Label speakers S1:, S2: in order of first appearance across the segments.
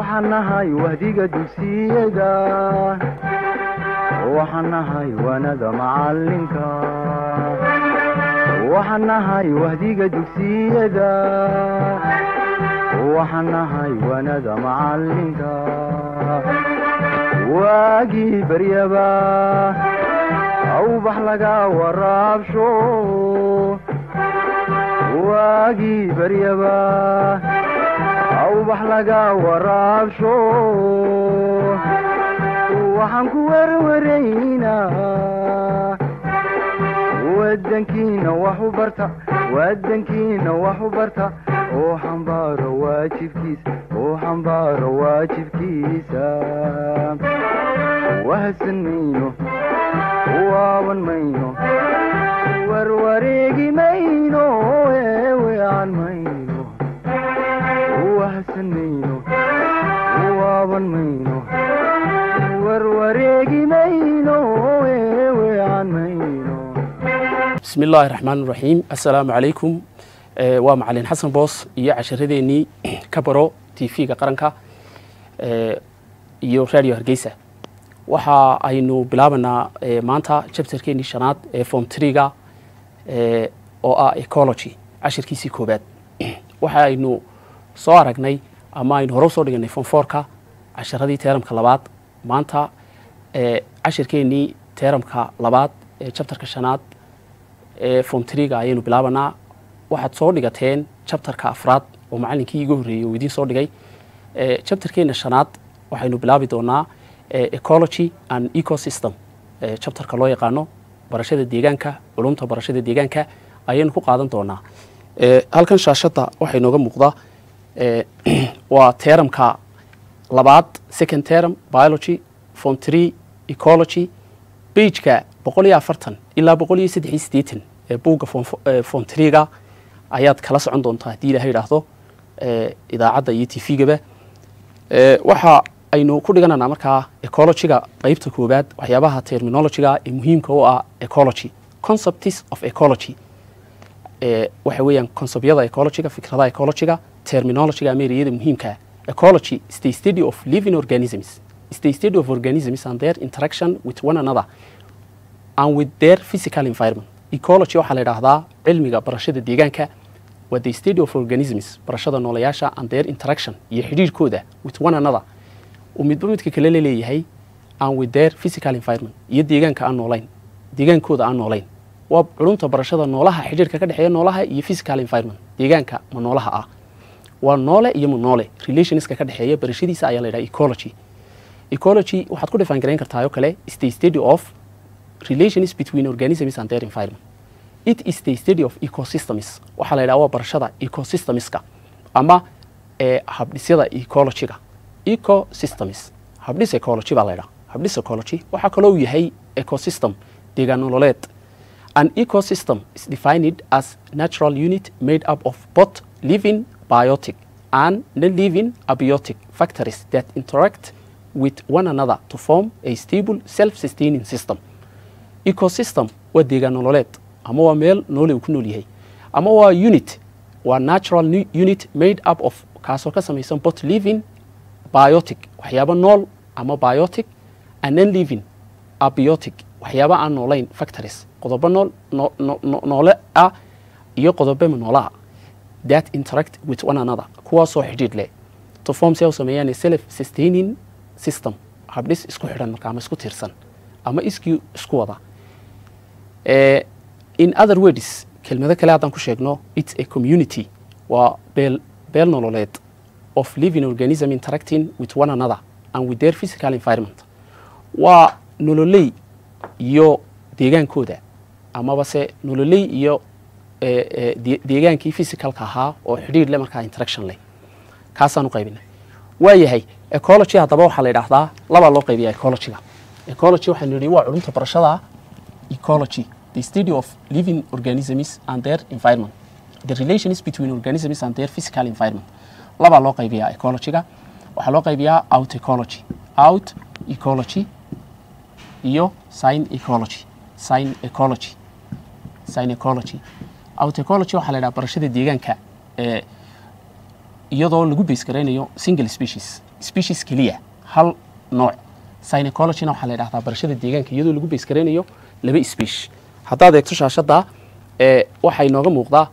S1: waxaan nahay wahdiga dugsiyada waxaan nahay waanada macalinka waxaan nahay wahdiga dugsiyada waxaan nahay waanada macalinka waagii baryaba awbax laga waraabsho waagii baryaba awbax laga waraabsho waxaan ku werwaraynaa wadankiina wax u barta wadankiina wax u barta oo xambaaro waajibkiisa oo xambaaro waajibkiisa wahadsan mayno waaban mayno warwareegi mayno eewean mayno wahadsan mayno waaban mayno warwareegi mayno eewean mayno
S2: bismi illaahi raxmaan raxiim assalaamu calaykum waa macalin xasan boos iyo casharadeenii ka baro t v-ga qaranka iyo radio hargeysa waxa aynu bilaabanaa maanta jabtarkeenii shanaad ee form triga oo ah ecology cashirkiisii koobaad waxa aynu soo aragnay ama aynu hore usoo dhiganay form forka casharadii teeramka labaad maanta cashirkeenii teeramka labaad ee jabtarka shanaad ee form triga ayaynu bilaabanaa waxaad soo dhigateen jabtarka afraad oo macalinkii iga horreeyey oo idiin soo dhigay jabtarkeena shanaad waxaynu bilaabi doonaa ecology and ecosystem jabtarka loo yaqaano barashada deegaanka culumta barashada deegaanka ayaynu ku qaadan doonaa halkan shaashadda waxaa inooga muuqda waa teeramka labaad second term biology form tree ecology bageka boqol iyo afartan ilaa boqol iyo saddex iyo siddeetan ee buugga form triga ayaad kala socon doontaa haddii ilaha yidhaahdo idaacadda iyo t v-gaba waxa aynu ku dhigananaa markaa ecologyga qeybta koobaad waxyaabaha terminologyga ee muhiimka u ah ecology concepts of ecology waxa weeyaan conceptyada ecologyga fikradaha ecologyga terminologyga ameeriyada muhiimka ecology is the study of living organisms is the study of organisms and their interaction with one another and with their physical environment ecology waxaa la yidhaahdaa cilmiga barashada deegaanka waa the study of organisms barashada noolayaasha and their interaction iyo xidhiirhkooda with one another uu midba midka kale la leeyahay and with their physical environment iyo deegaanka aan noolayn deegaankooda aan noolayn waa culumta barashada noolaha xidhiirka ka dhexeeya noolaha iyo physical environment deegaanka ma noolaha ah waa noole iyo ma noole relationska ka dhexeeya barashadiisa ayaa la yidhaha ecology ecology waxaad ku dhifaan garayn kartaa oo kale is the study of relations between organisms and their environment it is the study of ecosystems waxaa la yidhaha waa barashada ecosystemska ama ee habdhisyada ecologyga ecosystems habdhis ecology baa la yidhaha habdhis ecology waxaa kaloo uu yahay ecosystem deegaan nololeed an ecosystem is defined as natural unit made up of both living biotic and non-living abiotic factors that interact with one another to form a stable self-sustaining system ecosystem waa deegaan nololeed ama waa meel noole uu ku nool yahay ama waa unit waa natural unit made up of kaasoo ka samaysan both living biotic waxyaabo nool ama biotic and non living abiotic waxyaaba aan noolayn factories qodobo nool noole ah iyo qodobema noolaha that interact with one another kuwaasoo xidhiidh leh to form si ay u sameeyaan self sustaining system habdhis isku xidhan marka ama isku tiirsan ama iskii isku wada in other words kelmado kale haddaan ku sheegno it's a community waa beel beel nololeed of living organism interacting with one another and with their physical environment waa nololey iyo deegaankooda amaba se nololey iyo deegaankii physicalka ahaa oo xidhiir leh markaa interaction leh kaasaan u qaybinay waa yahay ecology haddaba waxaa la yidhaahdaa labaa loo qaybiyaa ecologyga ecology waxaanu yidhi waa culumta barashada ecology the study of living organisms and their environment the relations between organisms and their physical environment labaa loo qaybiyaa ecologyga waxaa loo qaybiyaa out ecology out ecology iyo sign ecology sign ecology sign ecology out ecology waxaa la yidhaha barashada deegaanka ee iyadoo lagu base garaynayo single species species keliya hal nooc synecologina waxaa la yidhahdaa barashada deegaanka iyadoo lagu base garaynayo laba species haddaad eegto shaashadda ee waxaa inooga muuqdaa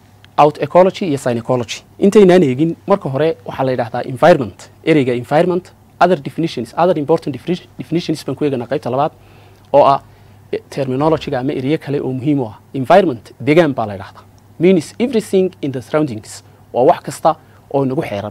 S2: out ecology iyo synecology intaynaan eegin marka hore waxaa la yidhahdaa environment ereyga environment other definitions other important defini- definitions baan ku eeganaa qaybta labaad oo ah eh, terminologyga ama ereye kale oo muhiim u ah environment deegaan baa la yidhahdaa means everything in the surroundings waa wax kasta oo nagu xeeran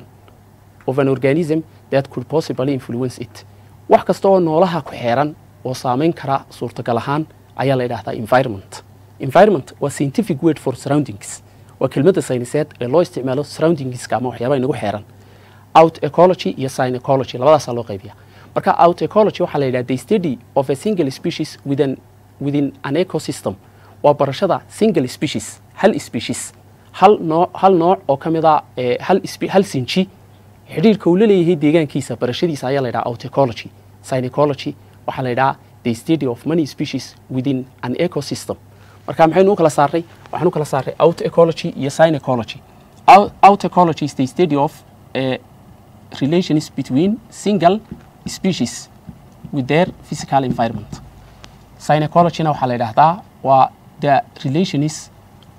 S2: of an organism that could possibly influence it wax kasta oo noolaha ku xeeran oo saameyn kara suurtagal ahaan ayaa la yidhahdaa environment environment waa scientific word for surroundings waa kelmadda sayniseed ee loo isticmaalo surroundingska ama waxyaabaha inagu xeeran out ecology iyo synecology labadaasaa loo qaybiya marka out ecology waxaa la yidhaha the study of a single species within, within an ecosystem waa barashada single species hal species hal nooc hal nooc oo ka mid a eh, hal, spe- hal sinji xidhiirka uu la leeyahay deegaankiisa barashadiisa ayaa la yidhaha out ecology synecology waxaa la yidhaha the study of many species within an ecosystem marka maxaynu u kala saarnay waxaan u kala saarnay out ecology iyo synecology Out- out ecology is the study of eh, relations between single species with their physical environment synecologyna waxaa la yidhaahdaa waa the relations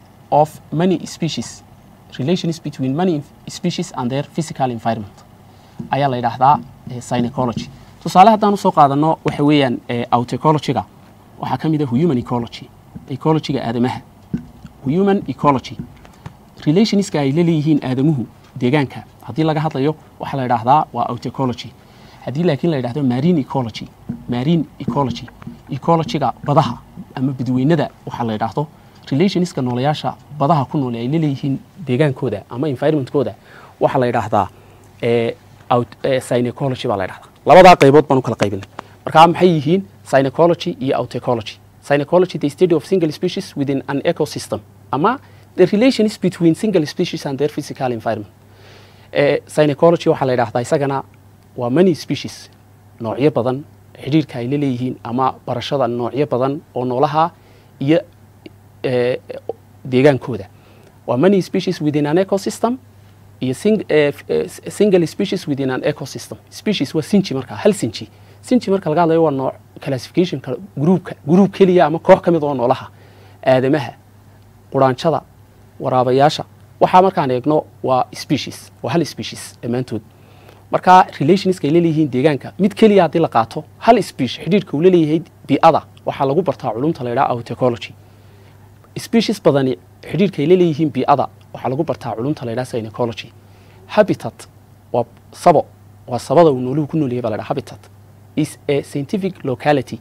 S2: of many species relations between many species and their physical environment ayaa la yidhaahdaa eh, synecology tusaale haddaan usoo qaadano waxa weeyaan eh, out ecologyga waxaa ka mid ah human ecology ecologyga aadamaha human ecology relationska ay la leeyihiin aadamuhu deegaanka haddii laga hadlayo waxaa la yidhaahdaa waa out ecology haddii laakiin la yidhahdo marine ecology marine ecology ecologyga badaha ama badweynada waxaa la yidhaahdo relationska noolayaasha badaha ku nool ay la leeyihiin deegaankooda ama environmentkooda waxaa la yidhaahdaa eh, out eh, synecology baa la yidhahdaa labadaa qaybood baan u kala qaybinay marka maxay yihiin synecology iyo out ecology synecology the study of single species within an ecosystem ama the relations between single species and their physical environment eh, synecology waxaa la yidhahdaa isagana waa many species noocyo badan xidhiirka ay la leeyihiin ama barashada noocyo badan oo noolaha iyo eh, deegaankooda waa many species within an ecosystem iyo sing, eh, f- eh, s- single species within an ecosystem species waa sinji marka hal sinji sinji marka laga hadlayo waa nooc classificationka gruupka gruup keliya ama koox ka mid oo noolaha aadamaha quraanjada waraabayaasha waxaa markaan eegno waa species waa hal species dhammaantood marka relationska ay leeyihiin deegaanka mid keliya haddii la qaato hal species xidhiirka uu leeyahay bii'ada waxaa lagu bartaa culumta la yidhaha out ecology species badani xidhiirka ay leeyihiin bii'ada waxaa lagu bartaa culumta la yidhaha synecology habitat waa sabo waa sabada uu nooluhu ku nool yahay baa la yidhaha habitat is a scientific locality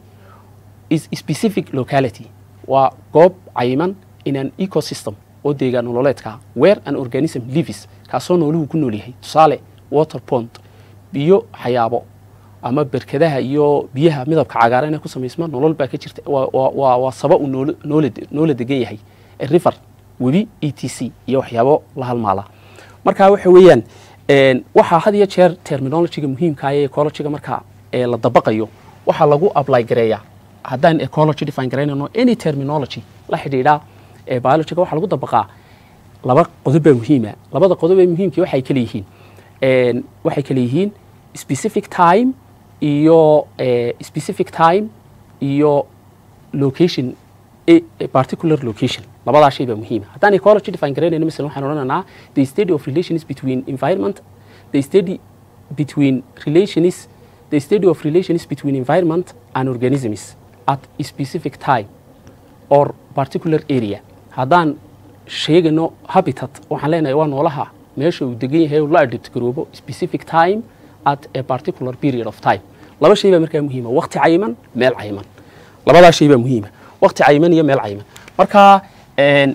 S2: is specific locality waa goob cayiman in an ecosystem oo deegaan nololeedka ah, where an organism lives kaasoo nooluhu ku nool yahay tusaale water pond biyo xayaabo ama berkadaha iyo biyaha midabka cagaaran ee ku samaysma nolol baa ka jirta waa- waa- waa waa saba uu noolo- noola de- noola degan yahay A river webi e t c iyo waxyaabo la halmaala marka waxa weeyaan een, waxaa had iyo jeer terminologyga muhiimka ah ee ecologyga marka ee la dabaqayo waxaa lagu apply gareeyaa haddaan ecology define garaynayno any terminology la xidhiidha ee biologyga waxaa lagu dabaqaa laba qodob baa muhiima labada qodob ee muhiimkii waxay kala yihiin een, waxay kala yihiin specific time iyo eh, specific time iyo location a, a particular location labadaa shay baa muhiima haddaan ecology define garaynayno masalan waxaan odhanaynaa the study of relations between environment the study between relations the study of relations between environment and organisms at a specific time or particular area haddaan sheegayno habitat waxaan leenahay waa noolaha meesha uu degan yahay uu la adapt garoobo specific time at a particular period of time laba shay baa markaa muhiima waqti cayiman meel cayiman labadaa shay baa muhiima waqti cayiman iyo meel cayiman marka een,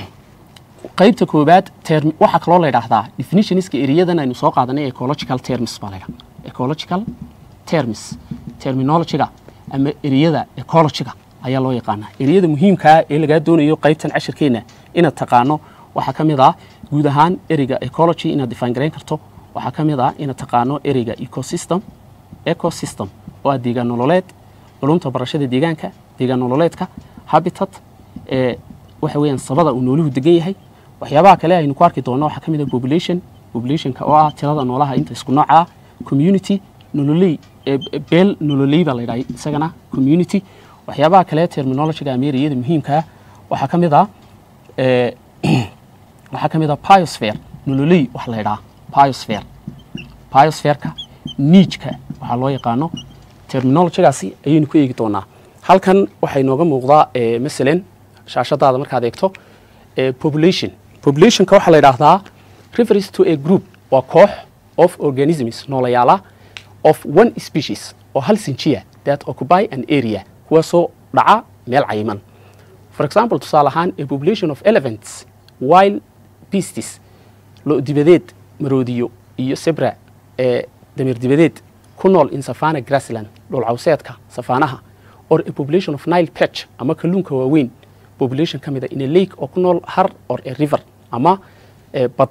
S2: qaybta koobaad term waxaa kaloo la yidhaahdaa definitionska eriyadan aynu soo qaadanay ecological terms baa la yidhaha ecological terms terminologyga ama eriyada ecologyga ayaa loo yaqaanaa eriyada muhiimkaa ee lagaa doonayo qaybtan cashirkeenna inaad taqaano waxaa ka mid ah guud ahaan ereyga ecology inaad define garayn karto waxaa ka mid ah inaad taqaano ereyga ecosystem ecosystem oo ah deegaan nololeed culumta barashada deegaanka deegaan nololeedka habitat ee waxa weeyaan sabada uu nooluhu degan yahay waxyaabaha kale aynu ku arki doonno waxaa ka mid ah population populationka oo ah tirada noolaha inta isku nooca ah community nololey eh, beel nololey baa la yidhaha isagana community waxyaabaha kale terminologyga ameeriyada muhiimka ah waxaa ka mid ah eh, waxaa ka mid ah biosphere nololey wax la yidhaha biosphere biosphereka niijka waxaa loo yaqaano terminologygaasi ayaynu ku eegi doonaa halkan waxay nooga muuqdaa eh, masalan shaashadaada markaad eegto eh, population populationka waxaa la yidhaahdaa refers to a group waa koox of organisms noolayaala of one species oo hal sinjiya that occupy an area kuwaasoo dhaca meel cayiman for example tusaale ahaan a population of elephants wild beastes lo dibadeed maroodiyo iyo sebra ee dameer dibadeed ku nool in savana grassland dhul cawseedka safaanaha or a population of nile patch ama kalluunka waaweyn population ka mida in a lake oo ku nool har or a river ama eh, bad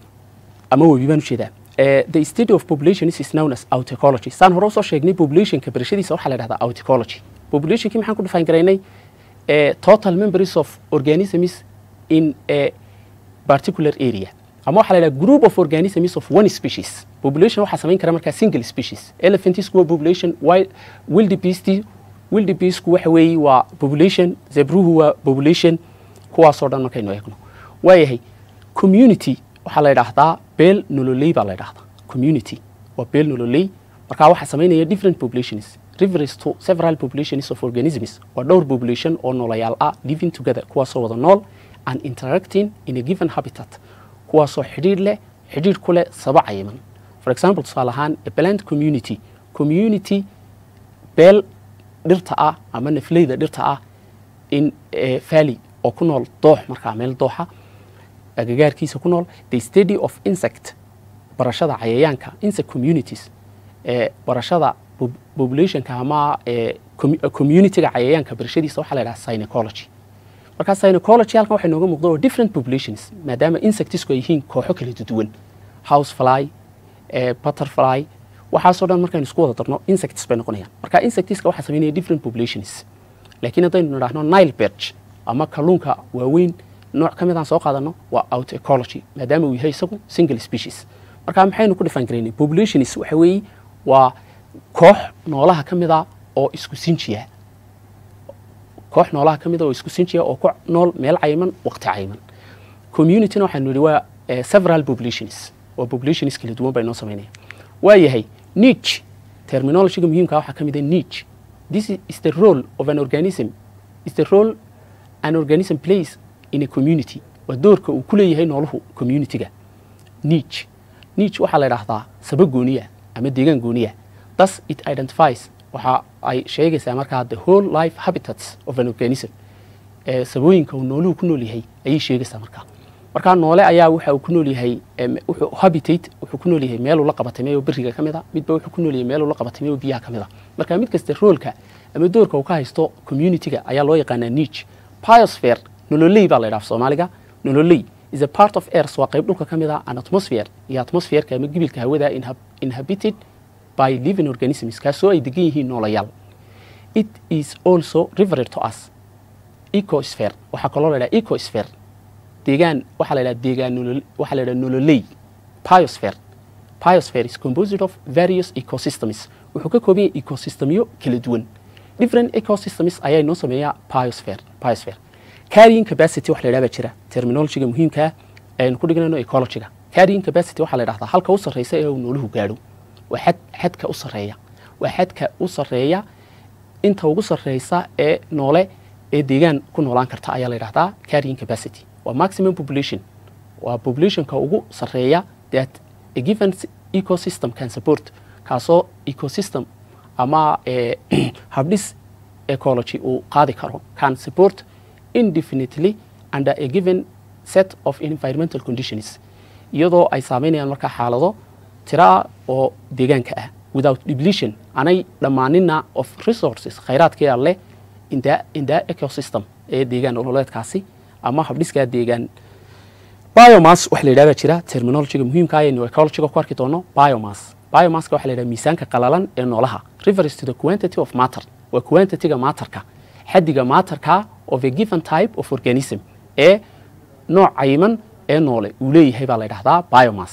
S2: ama webi baan ujeedaa Eh, the study of population is known as autecology saan hore usoo sheegnay populationka barashadiisa waxaa la dhahdaa autecology populationkii maxaan ku define garaynay eh, total members of organisms in a particular area ama waxaa la yidhaha group of organisms of one species population waxaa samayn kara markaa single species elephantisku waa population wild- wildebeest wildebeestku waxa weeye waa population zebruhu waa population kuwaasoo dhan markaynu eegno waayahay community waxaa la yidhaahdaa beel nololey baa la yidhahdaa community waa beel nololey markaa waxaa samaynaya different populations refers to several populations of organisms waa dhowr population oo noolayaal ah living together kuwaasoo wada nool and interacting in a given habitat kuwaasoo xidhiidh leh xidhiidh ku leh saba cayiman for example tusaale ahaan a plant community community beel dhirta ah ama nafleyda dhirta ah in eh, valley oo ku nool doox markaa meel dooxa agagaarkiisa ku nool the study of insect barashada cayayaanka insect communities ee barashada pop- populationka ama ee commu- communityga cayayaanka barashadiisa waxaa la yidhaha synecology markaa synecology halkan waxay nooga muuqda oo different populations maadaama insectisku ay yihiin kooxo kala duwan house fly eh, butterfly waxaasoo dhan markaynu isku wada darno insects bay noqonayaan marka insectiska waxaa sameynaya different populations laakiin haddaynu nidhaahno nile perch ama kalluunka waaweyn nooc ka midaan soo qaadano waa out ecology maadaama uu yahay isagu single species marka maxaynu ku dhifan garaynay populations waxa weeye waa koox noolaha ka mida oo isku sinjiya koox noolaha ka mida oo isku sinjiya oo ku nool meel cayiman waqti cayiman communityna waxaanu nidhi waa eh, several populations waa populations kala duwan bay noo samaynaya waa yahay niche terminologyga muhiimka waxaa ka mid ah niche this is the role of an organism is the role an organism plays in a community waa doorka uu ku leeyahay nooluhu communityga niche niche waxaa la idhaahdaa saba gooniya ama deegaan gooniya thus it identifies waxa ay sheegaysaa markaa the whole life habitats of an organism ee sabooyinka uu nooluhu ku nool yahay ayay sheegaysaa markaa markaa noole ayaa waxa uu ku nool yahay em, wuxuu habitate wuxuu ku nool yahay meeluu la qabatamay oo beriga ka mid a midba wuxuu ku nool yahay meeluu la qabatamay oo biyaha ka mid a marka mid kasta roolka ama doorka uu ka haysto communityga ayaa loo yaqaanaa niche biosphere nololey baa la yidhaha soomaaliga nololey is a part of earth waa qayb dhulka ka mid a an atmosphere iyo atmosphereka ama gibilka hawada inhab- inhabited by living organisms kaasoo ay degan yihiin noolayaal it is also referred to as ecosphere waxaa kaloo la yidhaha ecosphere deegaan waxaa la yidhaha deegaan nolol waxaa la yidhaha nololey biosphere biosphere is composed of various ecosystems wuxuu ka kooban yahay ecosystemyo kala duwan different ecosystems ayaa inoo sameeya biosphere biosphere carrying capacity wax la yidhaha baa jira terminologyga muhiimka ah ee aynu ku dhignayno ecologyga carrying capacity waxaa la yidhahdaa halka u sarreysa ee uu nooluhu gaadho waa xad xadka u sarreeya waa xadka u sarreeya inta ugu sarreysa ee noole ee deegaan ku noolaan karta ayaa la yidhahdaa carrying capacity waa maximum population waa populationka ugu sarreeya that a given s- ecosystem can support kaasoo ecosystem ama eh, habdhis ecology uu qaadi karo can support indefinitely under a given set of environmental conditions iyadoo ay saameynayaan markaa xaalado tiraa oo deegaanka ah without depletion anay dhammaanina of resources khayraadkii alle in the, in the ecosystem ee deegaan ololeedkaasi ama habdhiskaa deegaan biomass waxa la yidhahdaa jira terminologyga muhiimka ah aynu ecologyga ku arki doono biomass biomasska waxa la yidhaha miisaanka qalalan ee noolaha refers to the quantity of matter waa quantityga maatarka xaddiga maatarka of a given type of organism ee nooc cayiman ee noole uu leeyahay baa la yidhahdaa biomass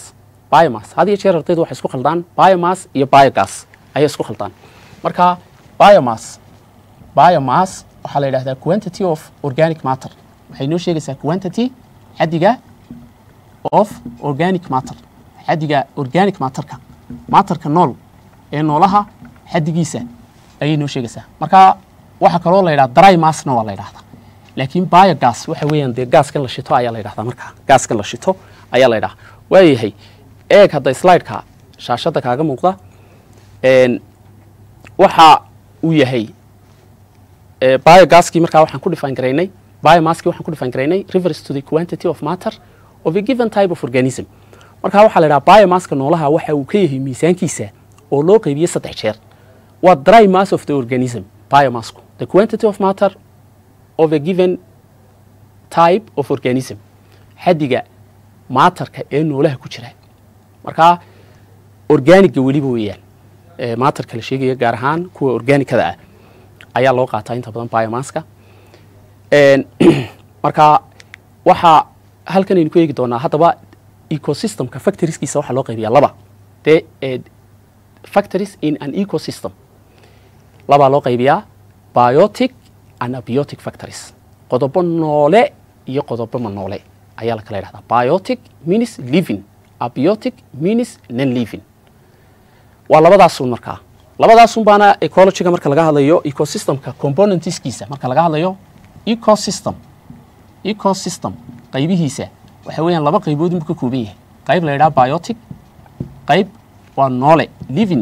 S2: biomass had iyo jeer ardaydu waxay isku khaldaan biomass iyo biogas ayay isku khaldaan marka biomass biomass waxaa la yidhahdaa quantity of organic matter waxay noo sheegaysaa quantity xaddiga of organic matter xaddiga organic matterka matterka nool ee noolaha xaddigiisa ayay noo sheegaysaa marka waxaa kaloo la yidhaha dry massna waa la yidhahdaa laakiin biogas waxa weeyaan dee gaaskan la shito ayaa la yidhahdaa markaa gaaskan la shito ayaa la yidhaha waayahay eeg hadda slideka shaashadda kaaga muuqda n waxa uu yahay eh, biogaskii markaa waxaan ku define garaynay biomasskii waxaan ku define garaynay refers to the quantity of matter of a given type of organism marka waxaa la yidhaha biomasska noolaha waxa uu ka yahay miisaankiisa oo loo qaybiyey saddex jeer waa dry mass of the organism biomassku the quantity of matter of a given type of organism xaddiga maatarka ee noolaha ku jira marka organiga weliba weeyaan ee maatarka la sheegaya gaar ahaan kuwa organikada ah ayaa loo qaataa inta badan biomasska Een, marka waxaa halkan aynu ku eegi doonaa haddaba ecosystemka factorieskiisa waxaa loo qaybiyaa laba de eh, factories in an ecosystem labaa loo qaybiyaa biotic and abiotic factories qodobo noole iyo qodobo ma noole ayaa la kala yidhahdaa biotic means living abiotic means non living waa labadaasun markaa labadaasun baana ecologyga marka laga hadlayo ecosystemka componentskiisa marka laga hadlayo ecosystem ecosystem qaybihiisa waxa weeyaan laba qaybood inbuu ka kooban yahay qayb la yidhaha biotic qayb waa noole living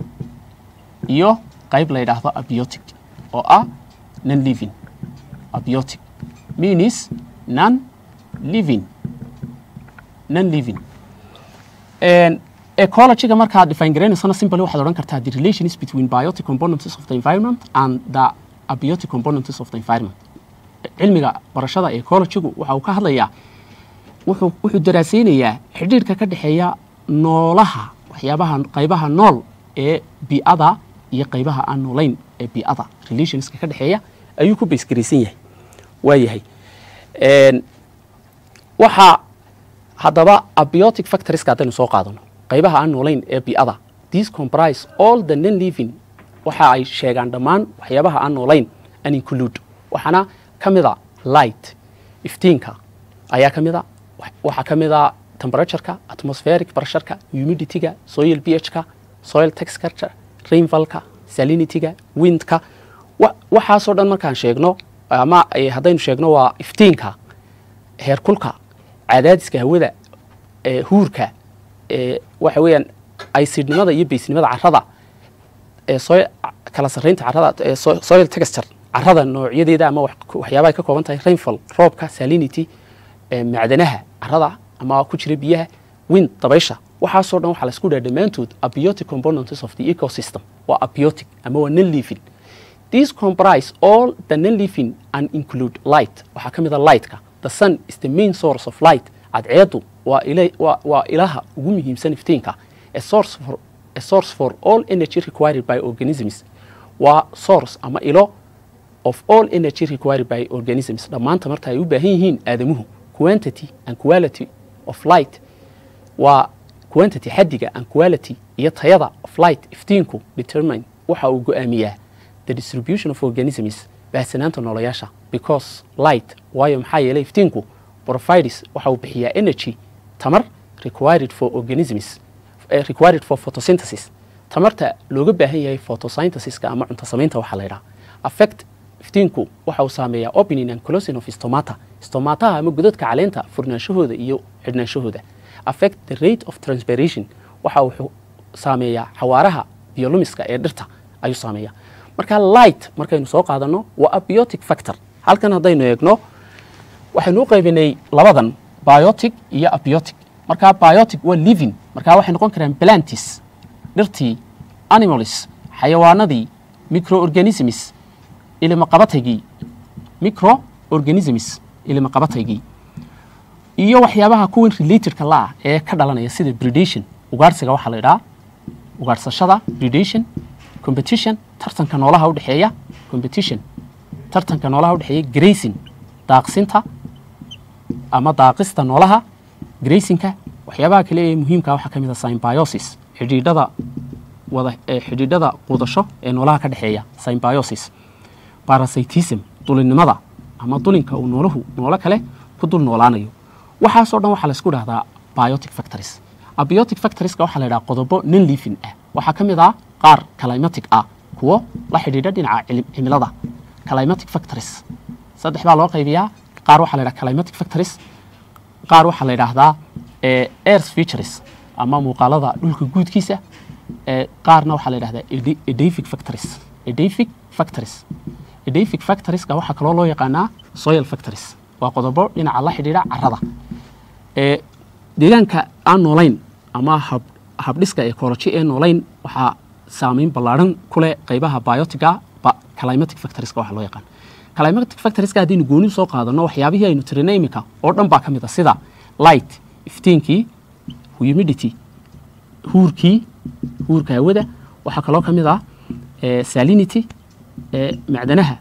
S2: iyo qayb la yidhaahdo abiotic oo ah non living abiotic means non living non living And ecologyga markaad define garanaysana simply waxaad odhan kartaa the relations between biotic components of the environment and the abiotic components of the environment cilmiga barashada ecologygu waxa uu ka hadlayaa wuxuu wuxuu daraasaynayaa xidhiidhka ka dhexeeya noolaha waxyaabaha qaybaha nool ee bii'ada iyo qaybaha aan noolayn ee bii'ada relationska ka dhexeeya ayuu ku baysgaraysan yahay waa yahay Een, waxaa haddaba abiotic factorieska haddaynu soo qaadano qaybaha aan noolayn ee bii'ada these comprise all the non living waxa ay sheegaan dhammaan waxyaabaha aan noolayn an include waxaana ka mid a light iftiinka ayaa ka mid a wa- waxaa ka mid a temperatureka atmospheric pressureka humidityga soil ph-ka soil texture rainfallka salinityga windka wa- waxaasoo dhan markaan sheegno ama eh, haddaynu sheegno waa iftiinka heerkulka cadaadiska hawada ee huurka ee waxa weeyaan aysidnimada iyo baysnimada carrada ee soil kala sarreynta carrada ee so- soil texture carrada noocyadeeda ama wax- waxyaabaha ay ka kooban tahay rainfall roobka salinity ee macdanaha carrada ama ku jira biyaha wind dabaysha waxaasoo dhan waxaa la isku dhaha dhammaantood abiotic components of the ecosystem waa abiotic ama waa non living These comprise all the non-living and include light. Waxaa ka mid a lightka. The sun is the main source of light. Cadceedu waa ila waa, waa ilaha ugu muhiimsan iftiinka. A source for a source for all energy required by organisms. Waa source ama ilo of all energy required by organisms. Dhammaanta marta ay u baahan yihiin aadamuhu. Quantity and quality of light waa quantity xaddiga and quality iyo tayada of light iftiinku determine waxa uu go'aamiyaa the distribution of organisms baahsanaanta noolayaasha because light waayo maxaa yeelay iftiinku provides waxa uu bixiyaa energy tamar required for organisms eh, required for photosynthesis tamarta looga baahan yahay photosynthesiska ama cunto samaynta waxaa la yidhaha affect iftiinku waxa uu saameeyaa opening and closing of stomata stomataha ama godadka caleenta furnaanshahooda iyo xidhnaanshahooda affect the rate of transpiration waxa uu saameeyaa xawaaraha biolumiska ee dhirta ayuu saameeyaa marka light markaynu soo qaadano waa abiotic factor halkan haddaynu eegno waxaynu u qaybinay labadan biotic iyo abiotic marka biotic waa living marka waxay noqon karaan plantis dhirtii animals xayawaanadii microorganisms ilimaqabataygii microorganisms ilimaqabataygii iyo waxyaabaha kuwan relatedka la ah ee ka dhalanaya sida predation ugaarsiga waxaa la idhaha ugaarsashada predation competition tartanka noolaha udhexeeya competition tartanka noolaha udhexeeya grazing daaqsinta ama daaqista noolaha grazingka waxyaabaha kale ee muhiimka waxaa ka mid a symbiosis xidhiidhada wada ee xidhiidhada qudasho ee noolaha ka dhexeeya symbiosis parasitism dulinnimada ama dulinka uu noolahu noolo kale ku dul noolaanayo waxaasoo dhan waxaa laysku dhahdaa biotic factories abiotic factorieska waxaa la yidhaha qodobo non living ah waxaa ka mid ah qaar climatic ah kuwo la xidhiidha dhinaca cili- cimilada climatic factories saddex baa loo qaybiyaa qaar waxaa la yidhaha climatic factories qaar waxaa la yidhaahdaa eh, earth features ama muuqaalada dhulka guudkiisa eh, qaarna waxaa la yidhahdaa edi- edaphic factories edaphic factories edaphic factorieska waxaa kaloo loo yaqaanaa soil factories waa qodobo dhinaca la xidhiidha carrada ee deegaanka aan noolayn ama hab habdhiska ecology ee noolayn waxaa saameyn ballaaran ku leh qaybaha biotiga ba- climatic factorieska waxaa loo yaqaan climatic factorieska haddaynu gooni soo qaadano waxyaabihii aynu tirinay iminka oo dhan baa ka mid a sida light iftiinkii humidity huurkii huurka hawada waxaa kaloo ka mid ah eh, salinity eh, macdanaha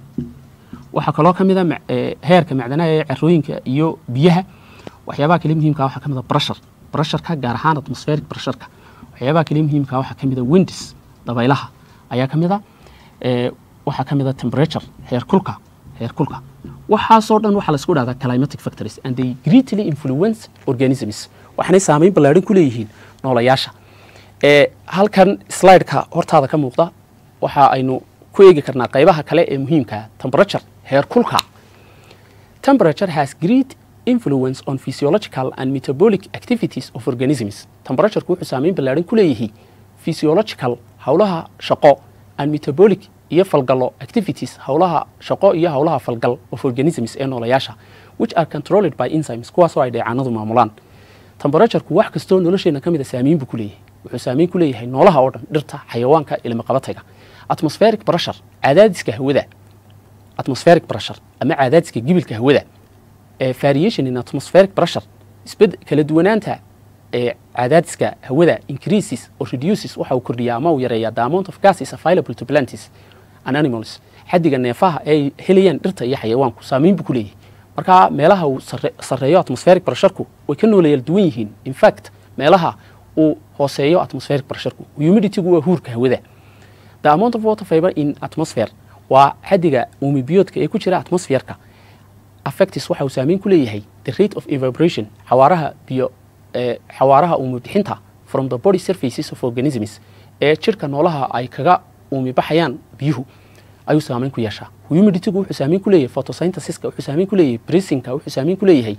S2: waxaa kaloo ka mid a ma- eh, heerka macdanaha ee carooyinka iyo biyaha waxyaabaha kale muhiimka waxaa ka mid a brushur brusharka gaar ahaan atmospheric brusharka waxyaabaha kale muhiimka waxaa ka mid a winds dabaylaha ayaa ka mid a eh, waxaa ka mid a temperature heerkulka heerkulka waxaasoo dhan waxaa laisku dhahdaa climatic factories and they greatly influence organisms waxaanay saameyn ballaaran ku leeyihiin noolayaasha ee halkan slideka hortaada ka muuqda waxa aynu ku eegi karnaa qaybaha kale ee muhiimka ah. temperature heerkulka Temperature has great influence on physiological and metabolic activities of organisms. Temperature wuxuu saameyn ballaaran ku leeyahay physiological howlaha shaqo and metabolic iyo falgalo activities howlaha shaqo iyo howlaha falgal of organisms ee noolayaasha which are controlled by enzymes kuwaasoo ay dheecaanadu maamulaan. Temperatureku wax kastoo nolosheena ka mid a saameyn buu ku leeyahay wuxuu saameyn ku leeyahay noolaha oo dhan dhirta xayawaanka ilmaqabatayga atmospheric pressure cadaadiska hawada atmospheric pressure ama cadaadiska gibilka hawada ee variation in atmospheric pressure isbed kala duwanaanta ee cadaadiska hawada increases or reduces waxa uu kordhiyaa ama uu yareeyaa the amount of gases available to plants and animals xaddiga neefaha ee ay helayaan dhirta iyo xayawaanku saameyn buu ku leeyahay marka meelaha uu sarre- sarreeyo atmospheric pressureku way ka noolayal duwan yihiin in fact meelaha uu hooseeyo atmospheric pressureku humiditygu waa huurka hawada the amount of water fiber in atmosphere waa xaddiga uumibiyoodka ee ku jira atmosferka affectis waxa uu saameyn ku leeyahay the rate of evaporation xawaaraha biyo ee xawaaraha uumi bixinta from the body surfaces of organisms ee jirka noolaha ay kaga uumi baxayaan biyuhu ayuu saameyn ku yeeshaa humiditygu wuxuu saameyn ku leeyahay photosynthesiska wuxuu saameyn ku leeyahay breathingka wuxuu saameyn ku leeyahay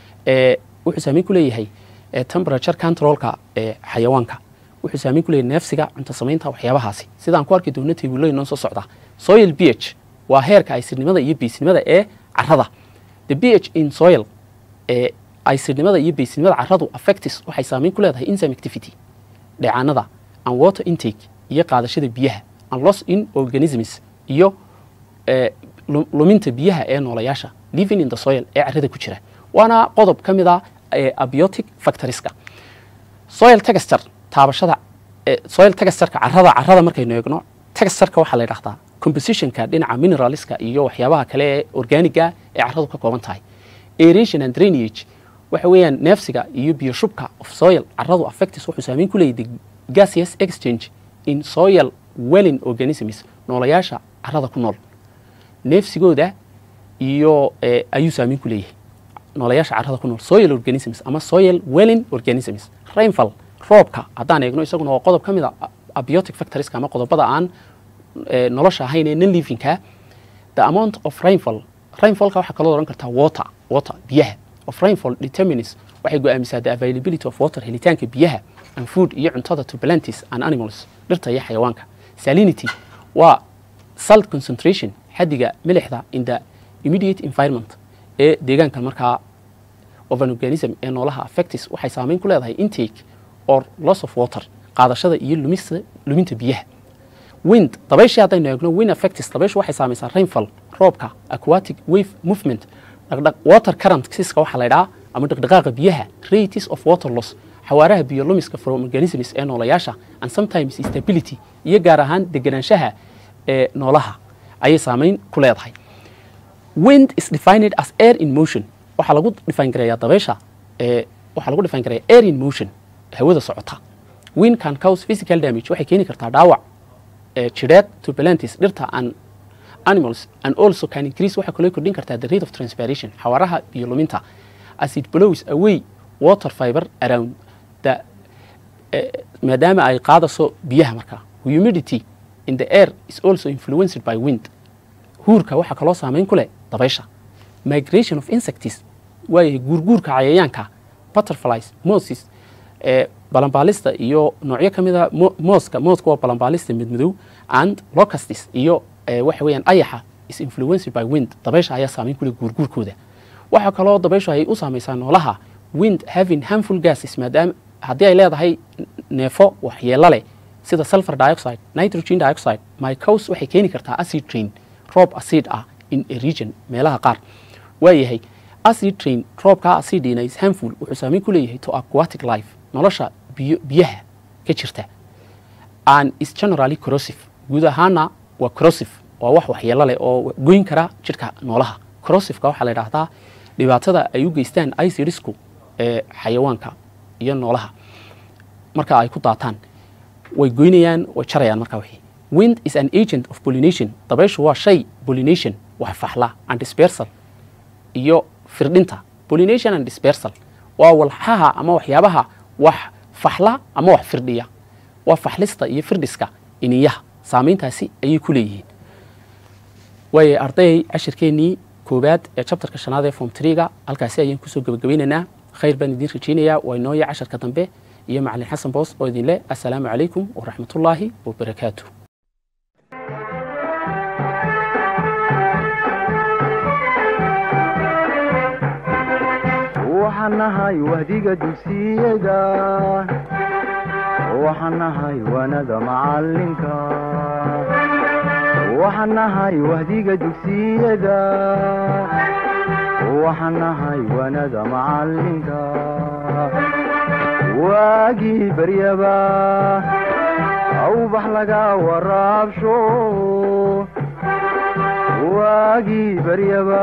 S2: ee wuxuu saameyn ku leeyahay ee temperature controlka ee xayawaanka wuxuu saameyn ku leeyahay neefsiga cunto samaynta waxyaabahaasi sidaan ku arki doono tabuulooyin noo soo socda soil ph waa heerka aysidnimada iyo beysnimada ee carrada the ph in soil ee aysidnimada iyo beysnimada carradu affectis waxay saameyn ku leedahay enzyme activity dheecaanada and water intake iyo qaadashada biyaha and loss in organisms iyo ee, lu- luminta biyaha ee noolayaasha living in the soil ee carrada ku jira waana qodob ka mid ah ee abiotic factorieska soil texture taabashada ee, soil textureka carrada carrada markaynu eegno textureka waxaa la yidhahdaa compositionka dhinaca mineralska iyo waxyaabaha kale ee organiga ee carradu ka kooban tahay aeration and drainage waxa weeyaan neefsiga iyo biyo shubka of soil carradu affectis wuxuu saameyn ku leeyahay the gaseous exchange in soil welling organisms noolayaasha carrada ku nool neefsigooda iyo eh, ayuu saameyn ku leeyahay noolayaasha carrada ku nool soil organisms ama soil welling organisms rainfall roobka haddaan eegno isaguna waa qodob ka mid a abiotic factorieska ama qodobada aan eh, nolosha ahayn ee non livingka the amount of rainfall rainfallka waxaa kaloo oran kartaa water water biyaha of rainfall determines waxay go'aamisaa the availability of water helitaanka biyaha and food iyo cuntada to plants and animals dhirta iyo xayawaanka salinity waa salt concentration xaddiga milixda in the immediate environment ee deegaanka markaa of an organism ee noolaha affectis waxay saameyn ku leedahay intake or loss of water qaadashada iyo lumista luminta biyaha wind dabayshii haddaynu eegno wind affectis dabayshu waxay saamaysaa rainfall roobka aquatic wave movement dhaqdhaq water current siska waxaa la idhaha ama dhaqdhaqaaqa biyaha rates of water loss xawaaraha biyo lumiska from organisms ee noolayaasha and sometimes stability iyo gaar ahaan deganaanshaha ee noolaha ayay saameyn ku leedahay wind is defined as air in motion waxaa lagu define gareeyaa dabaysha ee waxaa lagu define karaya air in motion hawada socota wind can cause physical damage waxay keeni kartaa dhaawac eh, jidheed to plantis dhirta and animals and also can increase waxay kaloo kordhin kartaa the rate of transpiration xawaaraha biyo luminta as it blows away water fiber around the eh, maadaama ay qaadaso biyaha markaa humidity in the air is also influenced by wind huurka waxaa kaloo saameyn ku leh dabaysha migration of insects waayahay guurguurka cayayaanka butterflies moses ee balanbaalista iyo noocyo ka mid a mo- mooska mooska waa balanbaalista midmadow and locustis iyo ee, waxa weeyaan ayaxa is influenced by wind dabaysha ayaa saameyn ku leh guurguurkooda waxaa kaloo dabayshu ay u saamaysaa noolaha wind having harmful gases maadaama haddii ay leedahay neefo waxyeelo leh sida sulfur dioxide nitrogen dioxide mycose waxay keeni kartaa acid rain roob acid ah in a region meelaha qaar waayahay acid rain roobkaa acidina is harmful wuxuu saameyn ku leeyahay to aquatic life nolosha biyo biyaha ka jirta and is generally corrosive guud ahaana waa corrosive waa wax waxyeelo leh oo goyn kara jidhka noolaha corrosiveka waxaa la yidhaahdaa dhibaatada ay u geystaan icidisku ee xayawaanka iyo noolaha marka ay ku daataan way goynayaan way jarayaan markaa wixii wind is an agent of pollination dabayshu waa shay pollination wax faxla and dispersal iyo firdhinta pollination and dispersal waa walxaha ama waxyaabaha wax faxla ama wax firdhiya waa faxlista iyo firdhiska iniyaha saameyntaasi ayay ku leeyihiin waayo arday cashirkeennii koowaad ee chapterka shanaad ee form triga halkaasi ayaan kusoo gebagabaynaynaa khayr baan idiin rajaynayaa waa inooya casharka dambe iyo macalin xasan boos oo idin leh assalaamu calaykum waraxmatullaahi wabarakaatu
S1: waxaan nahay wahdiga dugsiyada waxaan nahay wanada macalinka waxaan nahay wahdiga dugsiyada waxaan nahay wanada macalinka waagii baryaba awbax laga waraabsho waagii baryaba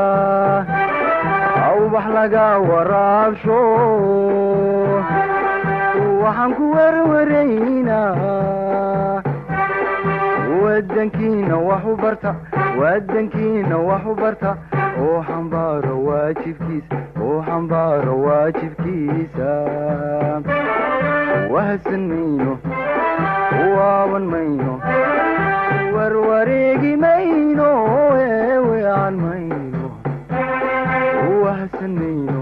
S1: awbax laga waraabsho waxaan ku werwaraynaa wadankiina wax u barta wadankiina wax u barta oo xambaaro waajibkiisa oo xambaaro waajibkiisa wahadsan mayno waaban mayno warwareegi mayno eewean mayno wahadsan mayno